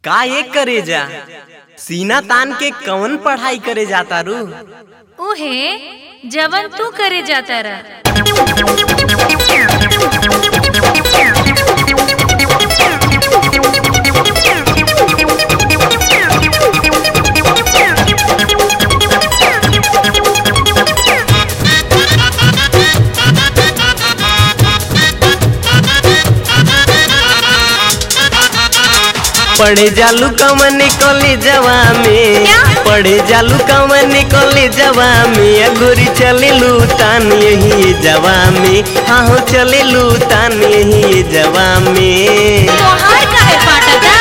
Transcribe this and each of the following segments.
का ये करे जा सीना तान के कौन पढ़ाई करे जाता रू उहे जवन तू करे जाता रहा पढ़े जालू कमन कॉलेजवा में क्या? पढ़े जालू कमन कॉलेजवा में अगोरी चले लू तान यही जवा में हाँ हो चले लू तान यही जवा में तोहार काहे फाटता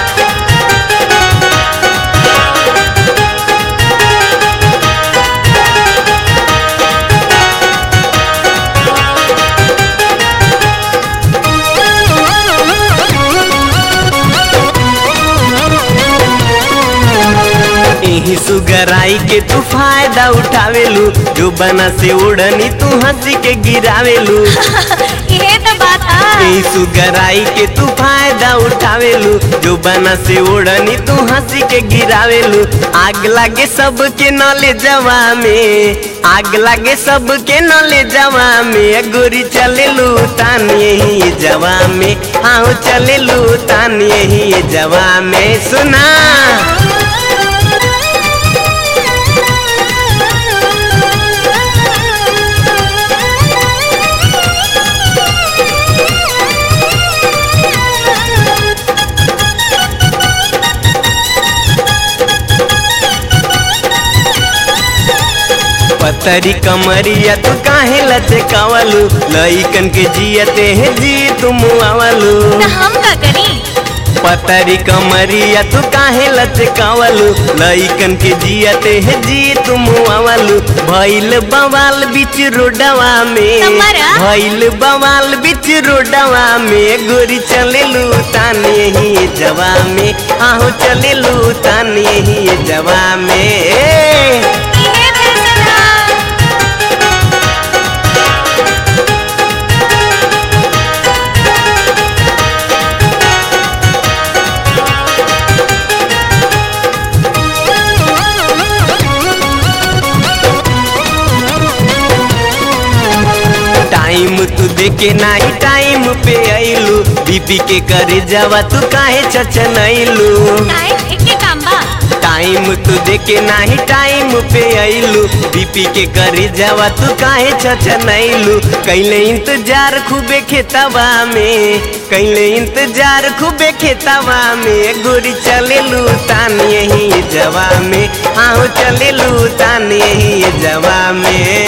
यही सुगराई के तू फायदा उठावेलू जो बना से उड़नी तू हंसी के गिरावेलू इहे तो बात आ यही सुगराई के तू फायदा उठावेलू जो बना से उड़नी तू हंसी के गिरावेलू आग लागे सबके नले जवा में आग लागे सबके नले जवा में गोरी चलेलू तान यही जवा में हाँ चलेलू तान यही जवा में सुना पतरी कमरिया तू काहे लचकावलू लइकन के जियते है जी तुम आवलू तो हम का करी पतरी कमरिया तू काहे लचकावलू लइकन के जियते है जी तुम आवलू भइल बवाल बीच रोडवा में तुम्हारा? भइल बवाल बीच रोडवा में गोरी चलेलू तान यही जवा में आहो चलेलू तान यही जवा में ए! इहे फैसला टाइम तू देके नाही टाइम पे आइलू बीपी के करे जावा तू काहे चचनैलू टाइम एके काम बा टाइम तू देके नाही टाइम पे आइलू बीपी के करे जावा तू काहे चचनैलू कैले इंतजार खूबे खेतवा में कैले इंतजार खूबे खेतवा में गोरी चलेलू तान यही जवा में आओ चलेलू तान यही जवा में